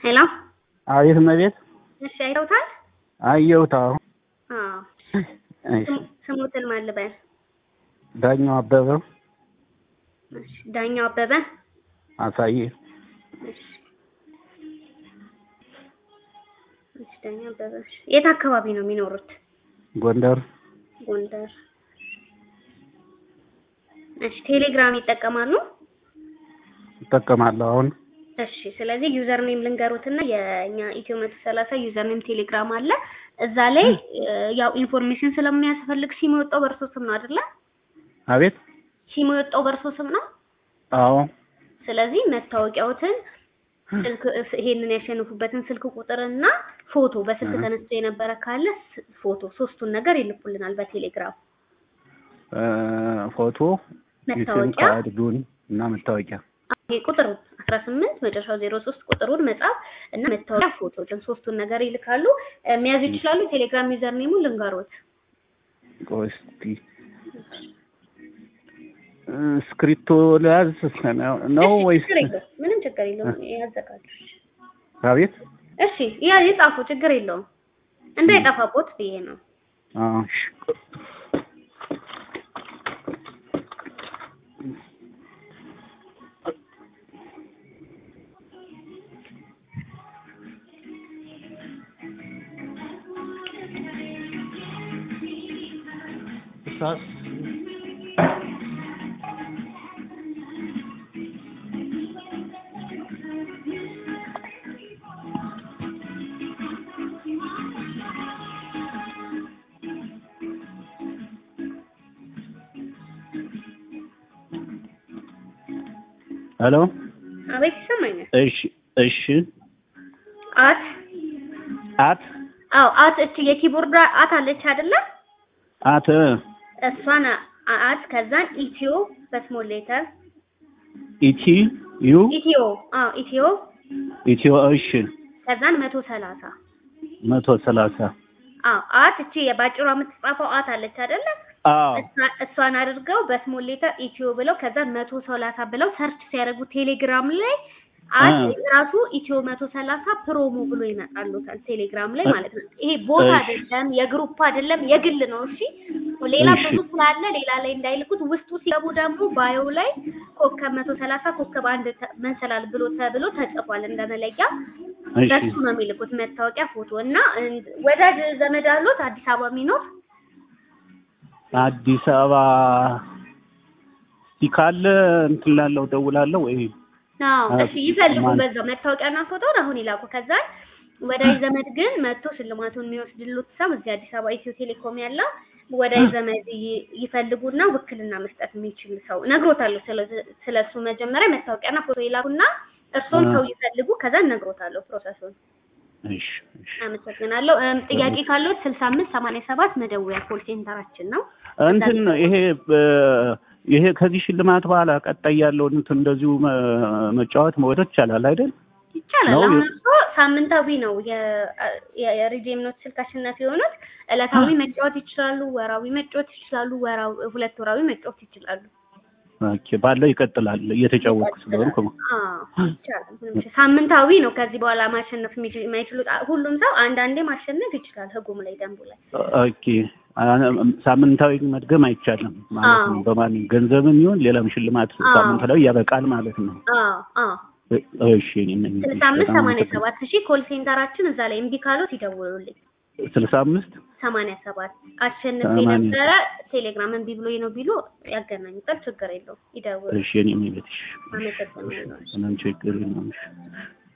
ሄሎ አቤት እመቤት። እሺ አይተውታል? አየሁት። አዎ አዎ እሺ። ስሙ- ስሙትን ማን ልበል? ዳኛው አበበ እሺ ዳኛው አበበ። አሳየ። እሺ እሺ ዳኛው አበበ። እሺ የት አካባቢ ነው የሚኖሩት? ጎንደር ጎንደር። እሺ ቴሌግራም ይጠቀማሉ? እጠቀማለሁ። አሁን እሺ ስለዚህ ዩዘር ኔም ልንገሩትና የኛ ኢትዮ መቶ ሰላሳ ዩዘር ኔም ቴሌግራም አለ። እዛ ላይ እ፣ ያው ኢንፎርሜሽን ስለሚያስፈልግ ሲም የወጣው በእርሶ ስም ነው አይደለ? አቤት። ሲም የወጣው በእርሶ ስም ነው። አዎ ስለዚህ መታወቂያዎትን ስልክ ይሄንን ያሸነፉበትን ስልክ ቁጥርና ፎቶ በስልክ እ። ተነስቶ የነበረ ካለ ስ- ፎቶ ሶስቱን ነገር ይልኩልናል በቴሌግራም እ፣ ፎቶ የሲም መታወቂያ ካርዱን እና መታወቂያ ይሄ ቁጥሩ 18 መጨረሻው 03 ቁጥሩን መጻፍ እና መታወቂያ ፎቶ ግን ሶስቱን ነገር ይልካሉ። እ፣ መያዝ ይችላሉ። ቴሌግራም ዩዘር ኔሙን ልንገሮት። ቆይ እስኪ እ፣ እስክሪብቶ ለያዝ ነው እሺ፣ ወይስ? ችግር የለውም ምንም ችግር የለውም ያዘጋጁ። አቤት። እሺ ያ የጻፉ ችግር የለውም እንዳይጠፋቦት ብዬ ነው። አዎ እሺ። እሳስ ሄሎ። አቤት ይሰማኛል። እሺ እሺ። አት አት አዎ አት እቺ የኪቦርድ አት አለች አይደለ? አት እሷን አ- አት ከዛን ኢትዮ በስሞል ሌተር ኢቲ ዩ ኢትዮ አዎ ኢትዮ ኢትዮ እሺ ከዛን መቶ ሰላሳ መቶ ሰላሳ አዎ አት እቺ የባጭሯ የምትጻፈው አት አለች አይደለ? አዎ እሷ- እሷን አድርገው በስሞል ሌተር ኢትዮ ብለው ከዛን መቶ ሰላሳ ብለው ሰርች ሲያደርጉ ቴሌግራም ላይ አት አ። ራሱ ኢትዮ መቶ ሰላሳ ፕሮሞ ብሎ ይመጣሉታል ቴሌግራም ላይ ማለት ነው። ይሄ ቦታ እሺ። አይደለም፣ የግሩፕ አይደለም፣ የግል ነው። እሺ ሌላ እሺ። ብዙ ስላለ ሌላ ላይ እንዳይልኩት። ውስጡ ሲገቡ ደግሞ ባዮ ላይ ኮከብ መቶ ሰላሳ ኮከብ አንድ ተ- መሰላል ብሎ ተብሎ ተጽፏል እንደ መለያ እሺ በሱ ነው የሚልኩት መታወቂያ ፎቶ እና እንድ- ወዳጅ ዘመድ አሉት አዲስ አበባ የሚኖር አዲስ አበባ እስቲ ካለ እንትን ላለው ደውላለሁ ወይ አዎ አ- እሺ ይፈልጉ ማን- በዛው መታወቂያና ፎቶውን አሁን ይላኩ። ከዛ ወዳጅ ዘመድ ግን መጥቶ ሽልማቱን የሚወስድሉት ሰው እዚህ አዲስ አበባ ኢትዮ ቴሌኮም ያለው ወዳጅ ዘመድ ይ- ይፈልጉና ውክልና መስጠት የሚችል ሰው ነግሮታለሁ። ስለ- ስለሱ መጀመሪያ መታወቂያና ፎቶ ይላኩና እርሶም አ። ሰው ይፈልጉ። ከዛ ነግሮታለሁ ፕሮሰሱን። እሺ እሺ አመሰግናለሁ። እም፣ ጥያቄ ካለው 65 87 መደወያ ኮል ሴንተራችን ነው። እንትን ይሄ እ፣ ይሄ ከዚህ ሽልማት በኋላ ቀጣይ ያለውን እንትን እንደዚሁ መ- መጫወት መውደድ ይቻላል አይደል? ይቻላል። ነው አሁን የ- እርሶ ሳምንታዊ ነው የ- የ- የሪዲም ኖት ስልክ አሸናፊ የሆኑት። ዕለታዊ መጫወት ይችላሉ፣ ወራዊ መጫወት ይችላሉ፣ ወራዊ ሁለት ወራዊ መጫወት ይችላሉ። ኦኬ ባለው ይቀጥላል እየተጫወትኩ ስለሆንኩ አዎ ይቻላል። ምንም ችግር- ሳምንታዊ ነው። ከዚህ በኋላ ማሸነፍ የሚችል- የማይችሉት አ- ሁሉም ሰው አንዳንዴ ማሸነፍ ይችላል። ህጉም ላይ ደንቡ ላይ ኦኬ አ- ሳምንታዊ መድገም አይቻልም ማለት ነው። አዎ። በማን ገንዘብም ይሁን ሌላም ሽልማት አዎ። ሳምንታዊ ያበቃል ማለት ነው። አዎ አዎ እ- እሺ እኔ ነኝ። ስልሳ አምስት ሰማንያ ሰባት ሺህ ኮል ሴንተራችን እዛ ላይ እምቢ ካሉት ይደውሉልኝ። ስልሳ አምስት ሰማንያ ሰባት አሸንፌ ሰማንያ። ነበረ ቴሌግራም እምቢ ብሎኝ ነው ቢሉ ያገናኙታል። ችግር የለውም ይደውሉ። እሺ እኔ ነኝ ቤትሽ አመሰግናለሁ። ምንም ችግር የለውም። እሺ